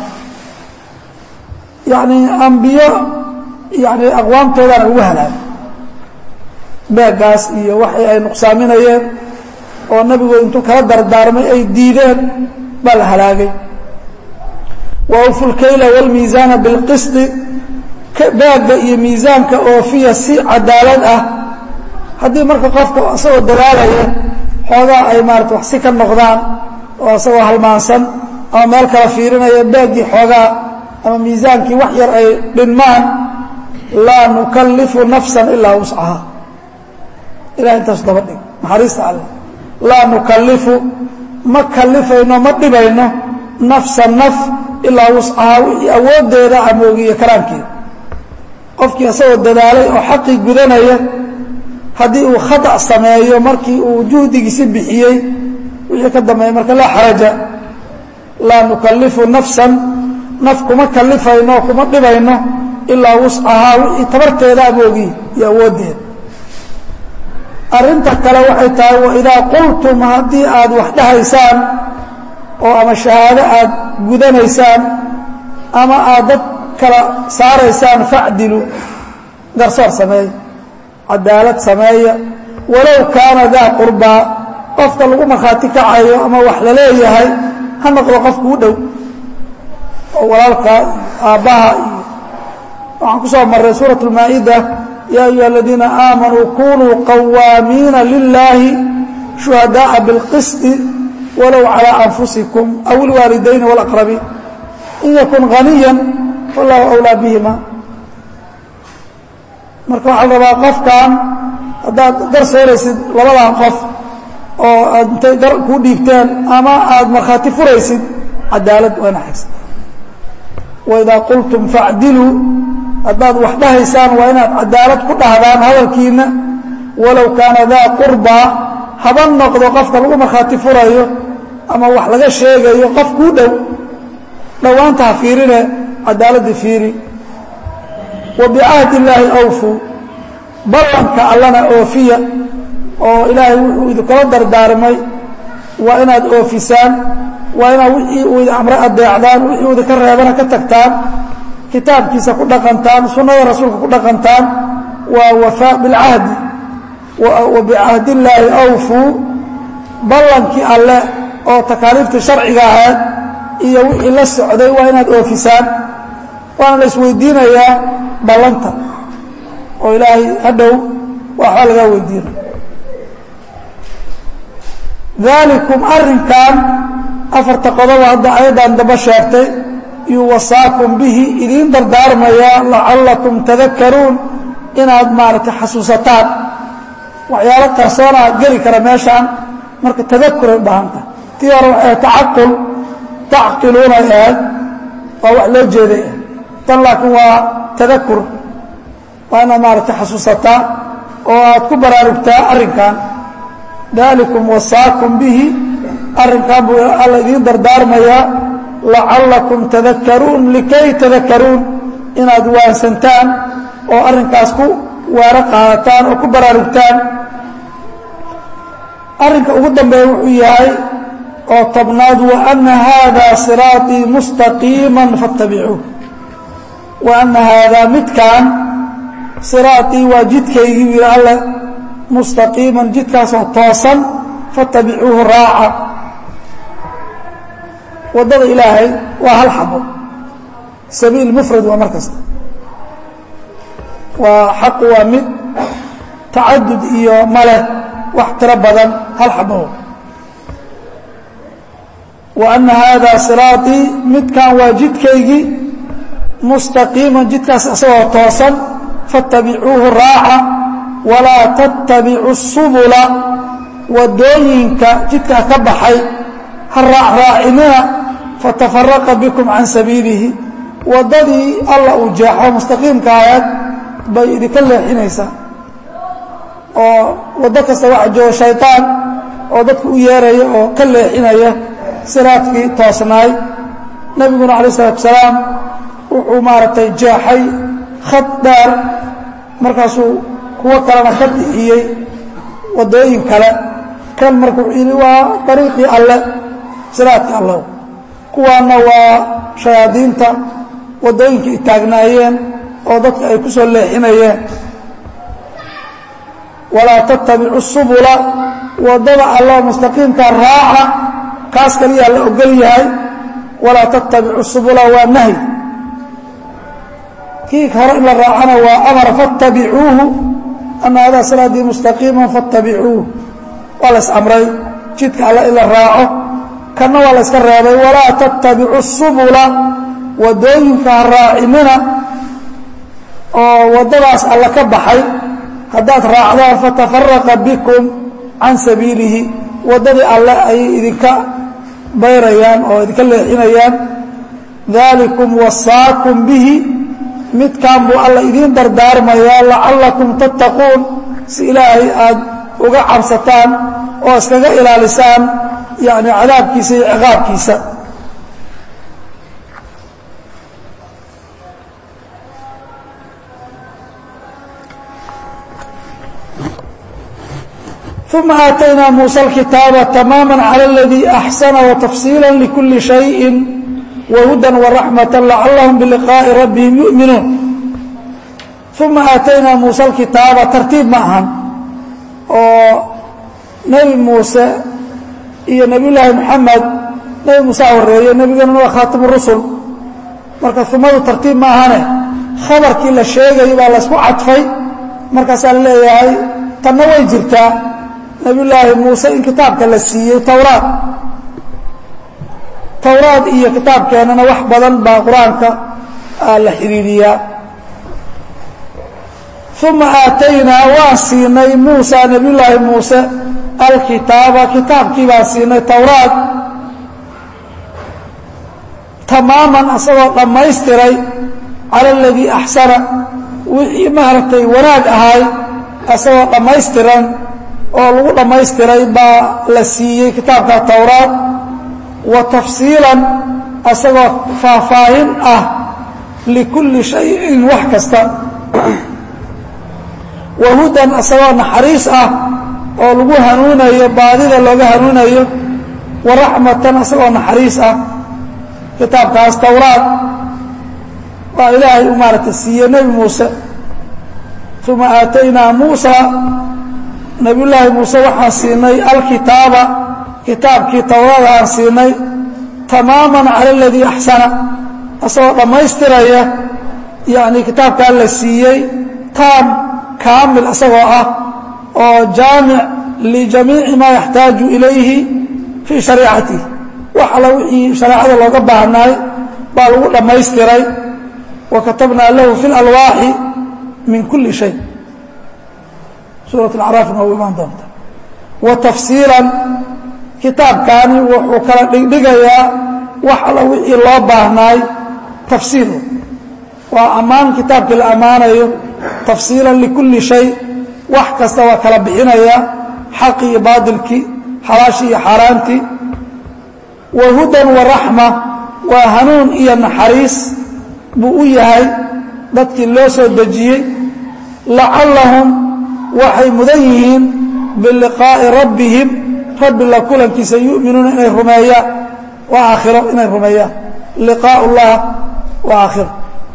yacni ambiyo yani aqwaamtoodana ugu halaagay beeggaas iyo waxay ay nuqsaaminayeen oo nabigu intuu kala dardaarmay ay diideen baa la halaagay wa awfu lkayla wاlmiisaana bilqisti baagga iyo miisaanka oofiya si cadaalad ah haddii marka qofka isagoo dadaalaya xoogaa ay maarata wax si ka noqdaan oo isagoo halmaansan ama meel kala fiirinaya baaggii xoogaa ama miisaankii wax yar ay dhinmaan laa nukallifu nafsan ilaa wuscaha ilahay intaas daba dhig naxariista alleh laa nukallifu ma kallifayno ma dhibayno nafsa naf ilaa wuscahaa wixii awooddeeda amoogiyo karaankeeda qofkii isagoo dadaalay oo xaqii gudanaya haddii uu khadac sameeyo markii uu juhdigiisi bixiyey wixii ka dambeeya marka laa xaraja laa nukallifu nafsan naf kuma kallifayno kuma dhibayno ilaa wuscahaa wixii tabarteeda amoogiy iyo awooddeeda arrinta kale waxay tahay waidaa qultum haddii aad wax dhahaysaan oo ama shahaado aad gudanaysaan ama aad dad kala saaraysaan facdilu garsoor sameeya cadaalad sameeya walow kaana daa qurbaa qofka lagu markhaati kacayo ama wax la leeyahay ha noqdo qofku u dhow oo walaalka aabbaha iyo waxaan ku soo marray suuraة اlmaa-ida ya ayuha aladiina aamanuu kunuu qawaamiina lilaahi shuhadaءa biاlqisطi walow calىa anfusikum aw اlwaalidayni wاlaqrabiin in yakun haniya fallahu awlaa bihima marka waxaa la rabaa qofkan haddaad gar sooraysid labadan qof oo aad intay gar kuu dhiibteen ama aad markhaati furaysid cadaalad waa ina xigsa waidaa qultum facdiluu haddaad wax dhahaysaan waa inaad cadaalad ku dhahdaan hadalkiinna walow kaana daa qurbaa haba noqdo qofka lagu markhaati furayo ama wax laga sheegayo qof kuu dhow dhowaanta ha fiirine cadaaladda fiiri wa bicahdi illaahi awfuu ballanka allana oofiya oo ilaahay wuxuu idinkula dardaarmay waa inaad oofisaan waa inaad wixii uu idin amre adeecdaan wixii uu idinka reebana ka tagtaan kitaabkiisa ku dhaqantaan sunnada rasuulka ku dhaqantaan waa wafaa bilcahdi wa bicahdi illaahi awfuu ballankii alle oo takaaliiftii sharciga ahayd iyo wixii la socday waa inaad oofisaan waana la isweydiinayaa ballanta oo ilaahay hadhow waxbaa lagaa weydiina daalikum arrinkan afarta qodoba hadda ayaddan daba sheegtay yuwasaakum bihi idiin dardaarmayaa lacallakum tadakaruun inaad maaragtay xasuusataan waxyaalo qarsoonaa geli kara meeshaan marka tadakuray u baahan tahay tii hore waxay tacaqul tacqiluuna ahayd waa wax loo jeeday ah tan laakiin waa tadakur waa inaad maaragtay xasuusataa oo aad ku baraarugtaa arrinkan daalikum wasaakum bihi arrinkan buu alla idiin dardaarmayaa lacallakum tadakaruun likay tadakaruun inaad waansantaan oo arrinkaas ku waaro qaadataan oo ku baraarugtaan arrinka ugu dambeeya wuxuu yahay oo tobnaad wa ana haadaa siraaطii mustaqiima faاtabicuuh wa ana haadaa midkan siraaطii waa jidkaygii wiil alle mustaqiiman jidkaasoo toosan faاtabicuuhu raaca waddada ilaahay waa hal xabo sabiil mufrad waa mar kasta waa xaqu waa mid tacadud iyo male wax tiro badan hal xabo wa ana haadaa siraaطii midkan waa jidkaygii mustaqiiman jidkaas isagoo toosan faاtabicuuhu raaca walaa tattabicu subula wadooyinka jidkaa ka baxay ha raacraacinina fatafaraqa bikum can sabiilihi waddadii alla uu jeexo mustaqiimka ahayd bay idinka leexinaysaa oo waddo kasta waxa jooga shayطaan oo dadku u yeeraya oo ka leexinaya siraadkii toosnaay nebiguna alay الsalatu asalaam wuxuu maaragtay jeexay khad dheer markaasuu kuwo kalena ka bixiyey waddooyin kale kan marka wuxuu yidhi waa dariiqii alle siraadkii alle kuwaana waa shayaadiinta waddooyinka ay taagnaayeen oo dadka ay ku soo leexinayeen walaa tattabicu subula waddada alla mustaqiimka raaca kaas kaliyaa la ogol yahay walaa tattabicu subula waa nahy kii hore in la raacana waa amar faاtabicuuhu ana hadaa siraadii mustaqiima faاtabicuuh waa la isamray jidka alle in la raaco kanna waa la yska reebay walaa tattabicu subula waddooyinka ha raacinina oo waddadaas alle ka baxay haddaad raacdaan fatafaraqa bikum can sabiilihi waddadii alle ayay idinka bayrayaan oo idinka leexinayaan daalikum wasaakum bihi midkan buu alla idiin dardaarmayaa lacallakum tattaquun si ilaahay aad uga cabsataan oo iskaga ilaalisaan yani cadaabkiisa iyo ciqaabkiisa uma aataynaa muuسى الkitaaba tamaama calى اladii أxsana وtafsiila لkuli شhayءi whuda وraxmaة lacalahum biliqaaءi rabbihim yuؤminuun uma aataynaa muuse alkitaaba tartiib ma ahan oo nebi muuse iyo nebiy llaahi moxamed nebi muuse horeeye nebiganuna waa khaatimu rusul marka umadu tartiib ma ahane khabarkii la sheegayo baa laysku cadfay markaasaa la leeyahay tanna way jirtaa nebiy llaahi muuse in kitaabka la siiyey towraad towraad iyo kitaabkeennana wax badan baa qur-aanka la xidhiiriyaa uma aataynaa waan siinay muusa nebiyullaahi muuse alkitaaba kitaabkii baan siinay towraad tamaaman asagoo dhammaystiray cala aladii axsana wixii maaragtay wanaag ahay asagoo dhammaystiran oo lagu dhammaystiray baa la siiyey kitaabka towraad wa tafsiilan asagoo faahfaahin ah likulli shayin wax kasta wa hudan asagoo naxariis ah oo lagu hanuunayo baadida looga hanuunayo wa raxmatan asagoo naxariis ah kitaabkaas towraad waa ilaahay u maaragtay siiye nebi muuse uma aataynaa muusa nebiyullaahi muuse waxaan siinay alkitaaba kitaabkii towraada aan siinay tamaaman cala aladii axsana asagoo dhammaystiraya yacni kitaabkaa la siiyey taam kaamil asagoo ah oo jaamic lijamiici maa yaxtaaju ilayhi fii shariicatihi wax alla wixii shareecada looga baahnaay baa lagu dhammaystiray wa katabnaa lahu fi اlalwaaxi min kuli shay suuraة acraafna waa u imaan doonta wa tafsiilan kitaabkaani wuxuu kala dhigdhigayaa wax alla wixii loo baahnaay tafsiil waa ammaan kitaabkii la ammaanayo tafsiilan likulli shay wax kasta waa kala bixinaya xaqi iyo baadilkii xalaashii iyo xaaraantii wa hudan wa raxma waa hanuun iyo naxariis buu u yahay dadkii loo soo dejiyey lacallahum waxay mudan yihiin biliqaa'i rabbihim rabbi la kulankiisa yu'minuuna inay rumeeyaan waa aakhiro inay rumeeyaan liqaa'u llah waa aakhiro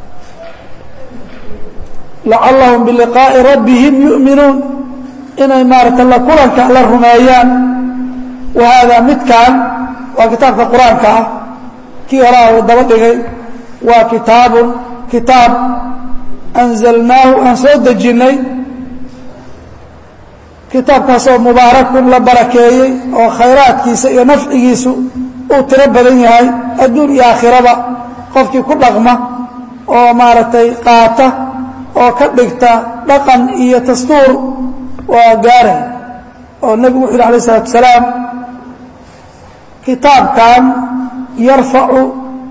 lacallahum biliqaa'i rabbihim yu'minuun inay maarata la kulanka la rumeeyaan wa haadaa midkan waa kitaabka qur-aanka ah kii horaa uu daba dhigay waa kitaabun kitaab anzalnaahu aan soo dejinnay kitaabkaasoo mubaarakun la barakeeyey oo khayraadkiisa iyo nafcigiisu uu tiro badan yahay adduun iyo aakhiraba qofkii ku dhaqma oo maaragtay qaata oo ka dhigta dhaqan iyo dastuur waa gaaray oo nebigu wuxu yhi alayh isalaatu wasalaam kitaabkan yarfacu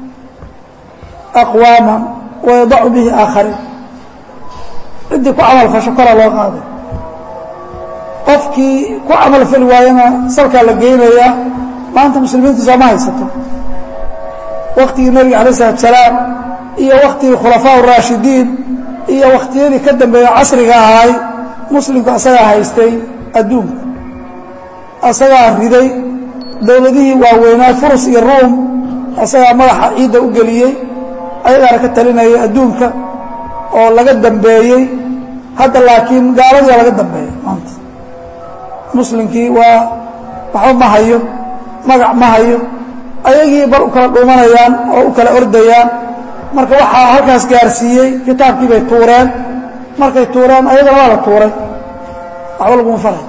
aqwaaman wayadacu bihi aakhariin ciddii ku camal fasho kora loo qaaday qofkii ku camal fali waayana salkaa la geynayaa maanta muslimiintu sooma haysato waktigii nebiga alayh isalaatu salaam iyo waktigii khulafaa raashidiin iyo wakhtiyadii ka dambeeya casriga ahay muslimku asagaa haystay adduunka asagaa riday dowladihii waaweynaa furus iyo ruum asagaa madaxa ciidda u geliyey ayagaana ka talinayay adduunka oo laga dambeeyey hadda laakiin gaaladii laga dambeeya maanta muslimkii waa waxba ma hayo magac ma hayo ayagii bar u kala dhuumanayaan oo u kala ordayaan marka waxaa halkaas gaarsiiyey kitaabkii bay tuureen markay tuureen ayagana waa la tuuray waxba laguma faray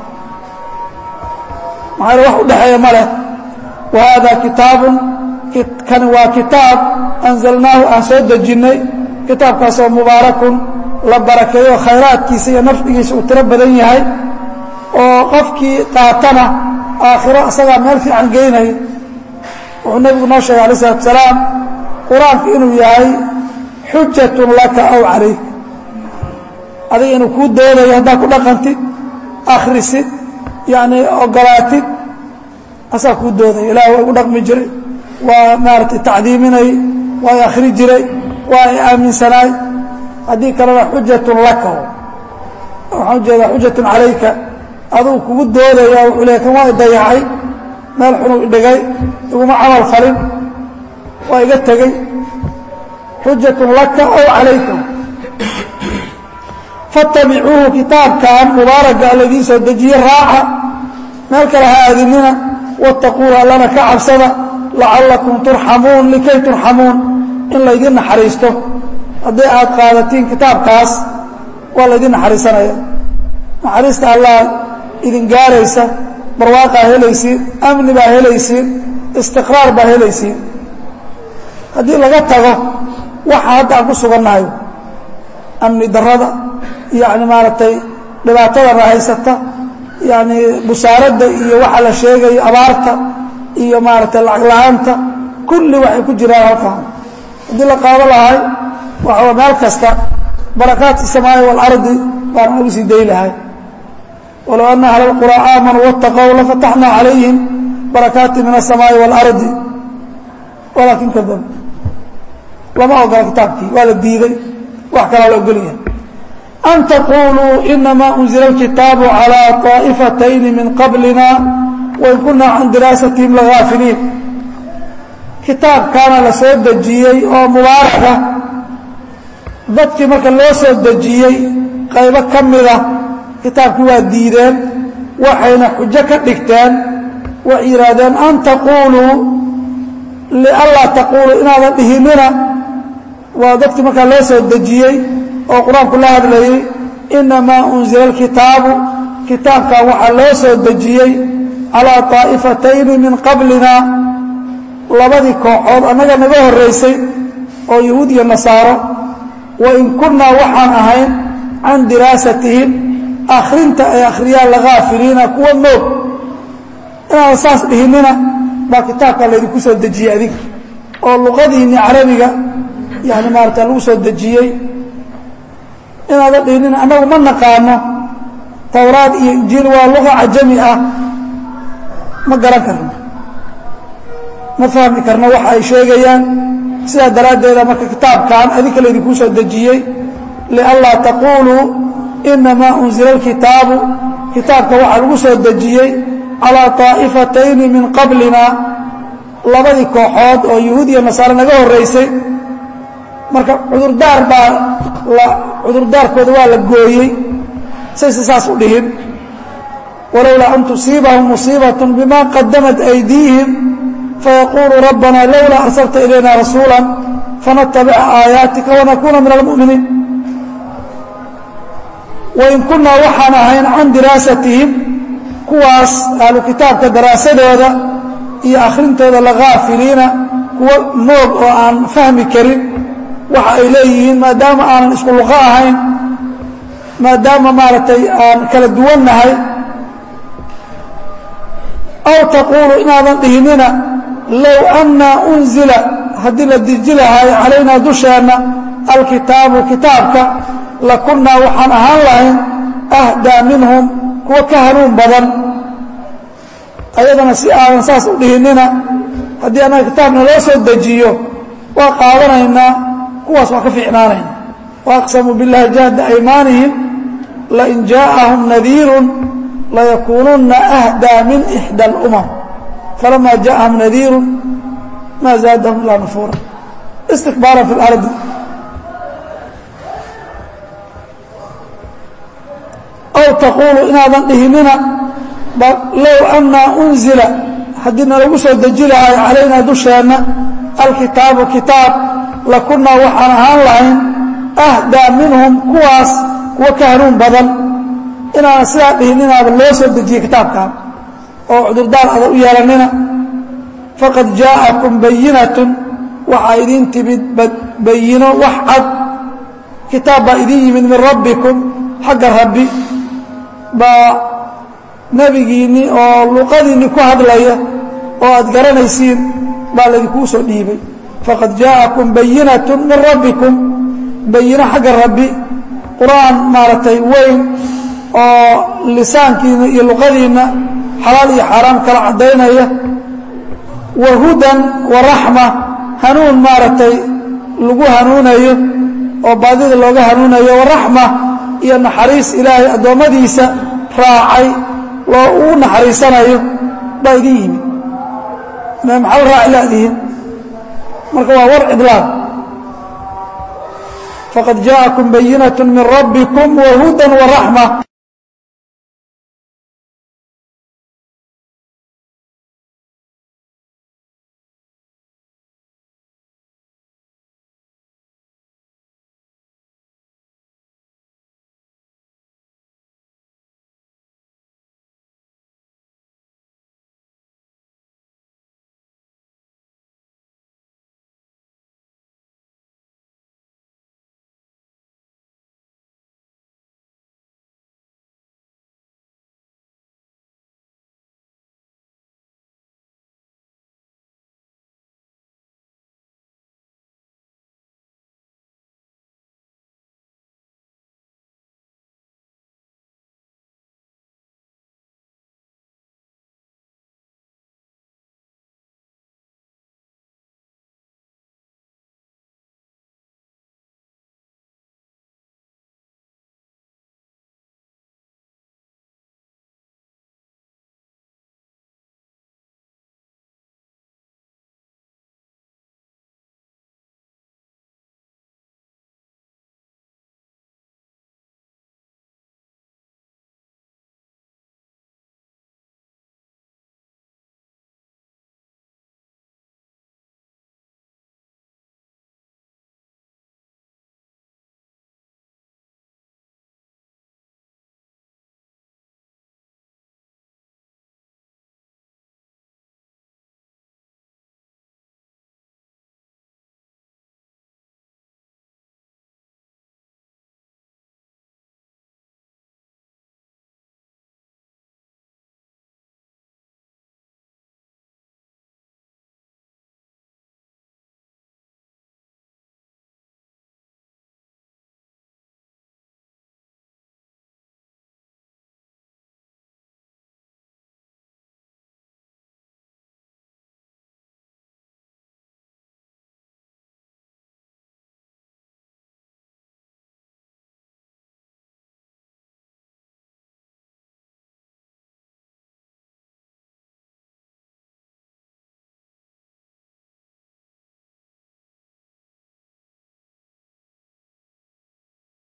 maxaa wax u dhexeeya ma leh wa haadaa kitaabun kani waa kitaab anzalnaahu aan soo dejinnay kitaabkaasoo mubaarakun la barakeeyo khayraadkiisa iyo nafcigiisa uu tiro badan yahay oo qofkii qaatana aakhiro asagaa meel fiican geynayo wuxuu nebigu noo sheegay alay isalaatu salaam qur-aanku inuu yahay xujatun laka aw calayk adiga inuu kuu doodayo haddaad ku dhaqantid akhrisid yacnii ogolaatid asaa kuu doodaya ilaah waa igu dhaqmi jiray waa maaragtay tacdiiminay waa i akhri jiray waa i aaminsanaay haddii kalena xujatun laka waxaan ujeedaa xujatun calayka aduu kugu doodaya wuxuu leey kan waa i dayacay meel xunuu idhigay iguma camal falin waa iga tegey xujatun laka aw calayka fattabicuuhu kitaabkan mubaaraka alladii soo dejiye raaca meel kale ha aadinina wattaquuhu allana ka cabsada lacallakum turxamuun likay turxamuun in laydin naxariisto haddii aad qaadatiin kitaabkaas waa laydin naxariisanaya naxariista allah idin gaaraysa barwaaqaa helaysiin amni baa helaysiin istiqraar baa helaysiin haddii laga tago waxa hadda aan ku sugannahay amni darada yacni maaragtay dhibaatadana haysata yacni busaaradda iyo waxa la sheegayo abaarta iyo maaragtay lacag la-aanta kulli waxay ku jiraan halkan haddii la qaado lahay waxaa meel kasta barakaati الsamaaءi wاlardi baan ugu sii day lahay walow ana ahla اlqurى aamanuu wاtaqow lafataxna calayhim barakaati min الsamaaءi wاlardi walaakin kadab lama ogola kitaabkii waa la diiday wax kalaa la ogolyahay an taquluu inama unzila اlkitaabu calى طaa'ifatayni min qablina wain kuna can diraasatihim lagaafiliin kitaabkaana la soo dejiyey oo mubaaraka dadkii marka loo soo dejiyey qaybo ka mida kitaabkii waa diideen waxayna xujo ka dhigteen waxay yidhaahdeen an taquuluu lianlaa taquuluu inaadan dhihinina waa dadkii markaa loo soo dejiyey oo qur-aanku la hadlayey inamaa unzila alkitaabu kitaabkan waxaa loo soo dejiyey calaa طaa'ifatayni min qablina labadii kooxood annaga naga horraysay oo yahuud iyo nasaaro wain kunnaa waxaan ahayn can diraasatihim akhrinta ay akhriyaan lagaafiliina kuwa moog inaadan saas dhihinina baa kitaabkaa laydinku soo dejiyey adiga oo luqadiinni carabiga yani maarata lagu soo dejiyey inaadan dhihinina annagu ma naqaano towraad iyo injiil waa luqa cajami ah ma garan karno ma fahmi karno waxa ay sheegayaan sidaa daraaddeeda marka kitaabkan adinka laydinkuu soo dejiyey lianlaa taquuluu inamaa unzila alkitaabu kitaabka waxaa lagu soo dejiyey calaa طaa'ifatayni min qablina labadii kooxood oo yahuud iyo nasaare naga horraysay marka cudurdaar baa la cudurdaarkooda waa la gooyey sayse saas u dhihin walowlaa an tusiibahum musiibaة bima qadamat aydiihim fayaquuluu rabbana lowlaa arsalta ilayna rasuula fanatabica aayaatika wanakuuna min almu'miniin wain kunnaa waxaan ahayn can diraasatihim kuwaas ahlu kitaabka daraasadooda iyo akhrintooda lagaafiliina kuwa moog oo aan fahmi karin waxa ay leeyihiin maadaama aanan isku luqo ahayn maadaama maaragtay aan kala duwannahay aw taquulu inaadan dhihinina low annaa unzila haddii la deji lahay calaynaa dusheenna alkitaabu kitaabka lakunnaa waxaan ahaan lahayn ahdaa minhum kuwa ka hanuun badan ayadana si aadan saas u dhihinina haddii annaga kitaabna loo soo dejiyo waa qaadanaynaa kuwaas waa ka fiicnaanayna waaqsamuu biاllahi jahda aymaanihim lain jaaءahum nadiirun layakuununna ahdaa min ixdى اlumam falama jaaءahum nadiiru ma zaadahum ilaa nufuura istikbaaran fi اlardi aw taquulu inaadan dhihinina low annaa unzila haddii nalagu soo deji lahay calaynaa dusheenna alkitaabu kitaab lakunnaa waxaan ahaan lahayn ahdaa minhum kuwaas kuwa ka hanuun badan inaanan sidaa dhihininaaba loo soo dejiyey kitaabkan oo cudurdaar ada u yeelanina faqad jaa'akum bayinatun waxaa idiin timid bayino wax cad kitaab baa idiin yimid min rabbikum xagga rabbi baa nebigiinni oo luqadiinni ku hadlaya oo aad garanaysiin baa laydinkuu soo dhiibay faqad jaa'akum bayinatun min rabbikum bayino xagga rabbi qur-aan maaragtay weyn oo lisaankiina iyo luqadiinna xalaal iyo xaaraam kala caddaynaya wa hudan wa raxma hanuun maaragtay lagu hanuunayo oo baadida looga hanuunayo wa raxma iyo naxariis ilaahay addoommadiisa raacay loo ugu naxariisanayo baa idin yimid maxal raaci laadihin marka waa war cidlaaq faqad jaءakum bayinaة min rabbikum wa hudan wa raxma